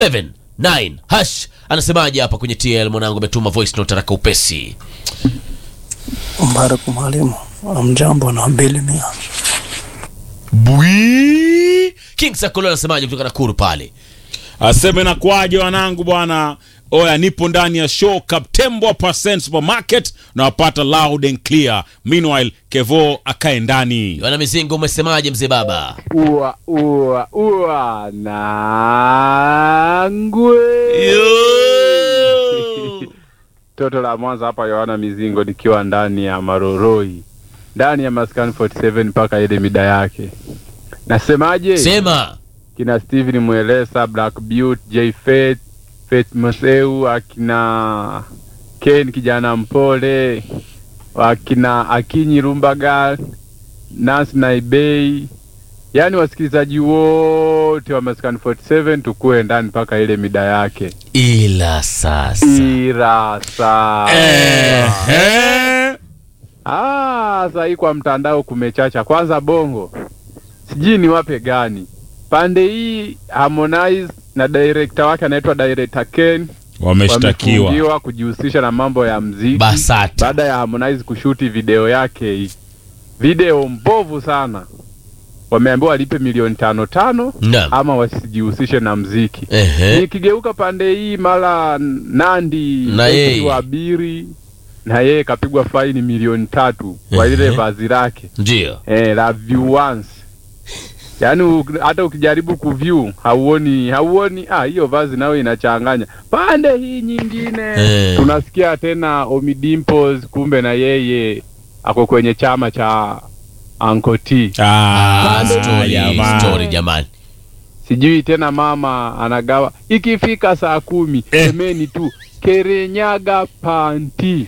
279 hash anasemaje hapa kwenye TL mwanangu ametuma voice note haraka upesi Mbaraka mwalimu, mjambo na mbili mia. Bwi King Sakolo anasemaje kutoka Nakuru pale aseme na kwaje wanangu bwana oya nipo ndani ya show kaptembwa percent supermarket na wapata loud and clear meanwhile kevo akae ndani Yohana Mizingo umesemaje mzee baba ua ua ua nangwe toto la Mwanza hapa, Yohana Mizingo, nikiwa ndani ya Maroroi, ndani ya maskani 47 mpaka ile mida yake. Nasemaje? sema kina Steven Mwelesa, Black Beauty, J Faith, Faith Moseu, akina Ken kijana mpole, akina Akinyi Rumbaga, Nancy Naibei, yaani wasikilizaji wote wa Maskani 47 tukue ndani mpaka ile mida yake. ila sasa Irasa. Ehe. Ah, sasa hii kwa mtandao kumechacha. Kwanza Bongo, sijui ni wape gani pande hii. Harmonize na director wake anaitwa director Ken wameshtakiwa wamefungiwa kujihusisha na mambo ya mziki Basata. baada ya Harmonize kushuti video yake hii, video mbovu sana. Wameambiwa walipe milioni tano tano Naam. ama wasijihusishe na mziki. Ehe. Nikigeuka pande hii, mara Nandi Na yeye. Wabiri na yeye kapigwa faini milioni tatu kwa Ehe. ile vazi lake ndio eh, la view once. Yaani u- hata ukijaribu kuview hauoni hauoni, ah, hiyo vazi nayo inachanganya. Pande hii nyingine Eh. tunasikia tena Ommy Dimpoz, kumbe na yeye ako kwenye chama cha Uncle T. Ah, Ah, story, jamaa. story jamani Sijui tena mama anagawa ikifika saa kumi Eh. semeni tu Kerenyaga panti.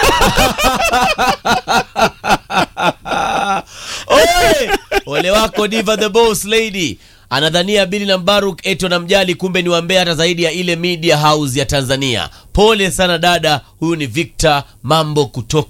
Oye! ole wako diva the boss lady anadhania bili na mbaruk eti wanamjali kumbe ni wambea hata zaidi ya ile media house ya tanzania pole sana dada huyu ni victor mambo kutoka